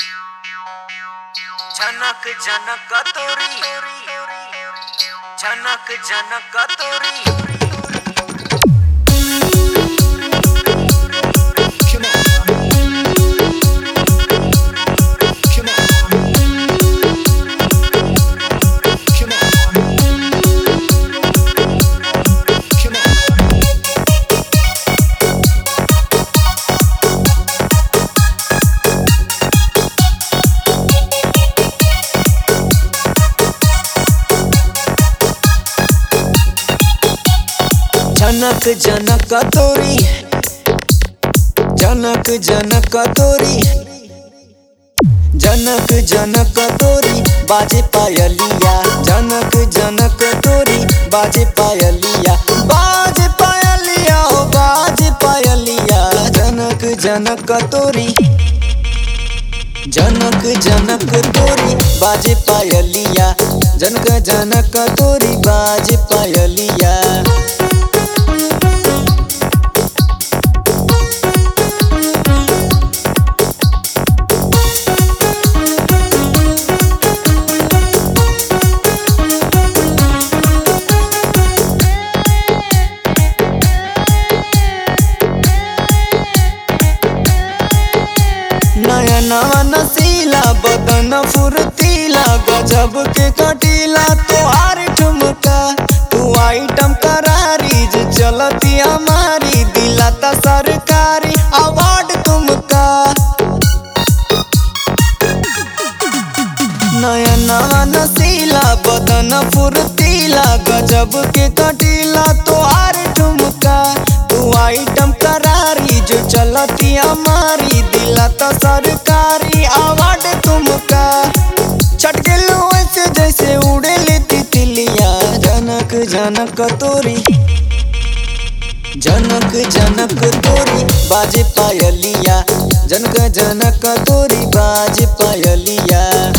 झनक झनक तोरी झनक झनक तोरी जनक जनक तोरी जनक जनक तोरी जनक जनक तोरी बाजे पायलिया जनक जनक तोरी बाजे पायलिया बाजे पायलिया ओ बाजे पायलिया जनक जनक तोरी जनक जनक तोरी बाजे पायलिया जनक जनक तोरी बाजे पायलिया नयनवा नसीला बदन फुर्तीला गजब के कटीला तोहार ठुमका तू आइटम करारी जे चलती हमारी दिलाता सरकारी अवार्ड तुमका नयनवा नसीला बदन फुर्तीला गजब के कटीला तोहार ठुमका तू आइटम करारी जो चलती हमारी दिला तो सरकारी अवार्ड तुमका छटके ऐसे जैसे उड़े लेती तिलिया जनक जनक तोरी जनक जनक तोरी बाजे पायलिया जनक जनक तोरी बाजे पायलिया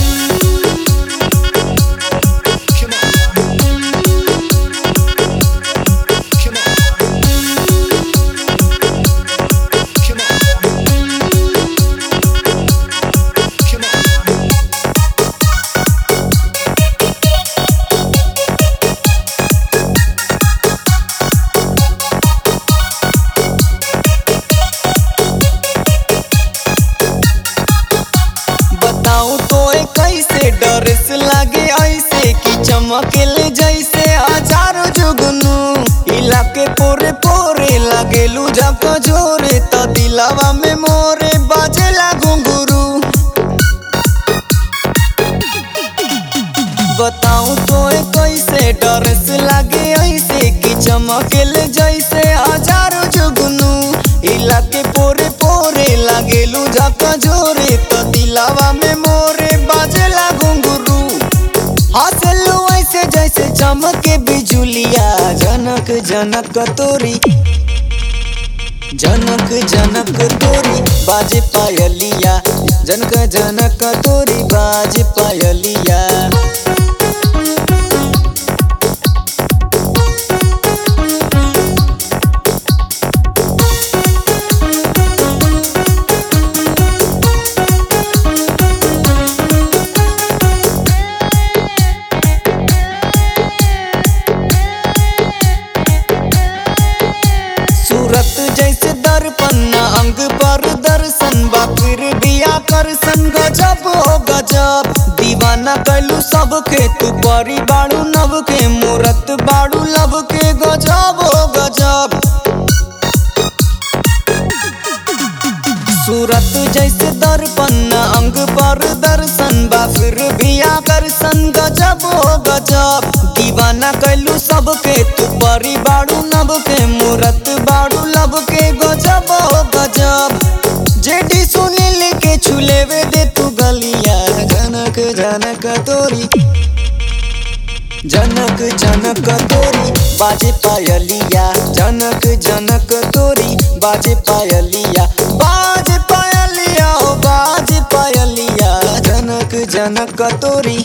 बताऊं तो ए कैसे डरेस लागे ऐसे कि चमकेल जैसे हजारों जुगनू इलाके पोरे पोरे लागेलू जब जोरे तो दिलावा में मोरे बाजेला घुंघरू बताऊं तो ए कैसे डरेस लागे ऐसे कि चमकेल जैसे हजारों जुगनू इलाके पोरे पोरे लागेलू झका जोरे तो दिलावा में मोरे बाजेला घुंघरू हंसलू ऐसे जैसे चमके बिजुलिया जनक जनक तोरी जनक जनक तोरी बाजे पायलिया जनक जनक तोरी बाजे पायलिया सूरत जैसे दर्पण अंग पर दर्शन बा फिर भी आकर्षण गजब हो गजब दीवाना कैलू सबके तू परी बाड़ू नव के मूरत बाड़ू लब के गजब हो गजब सूरत जैसे दर्पण अंग पर दर्शन बा फिर भी आकर्षण गजब हो गजब दीवाना कैलू सबके तू परी बाड़ू नब के मूरत बाड़ू लब के गजब हो गजब जेडी सुनील के छुलेवे दे तू गलिया जनक जनक तोरी जनक जनक तोरी बाजे पायलिया जनक जनक तोरी बाजे पायलिया बाजे पायलिया ओ बाजे पायलिया जनक जनक तोरी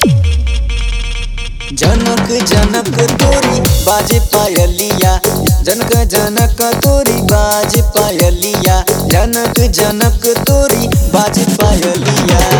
जनक जनक तोरी बाजे पायलिया जनक जनक तोरी बाजे पायलिया जनक जनक तोरी बाजे पायलिया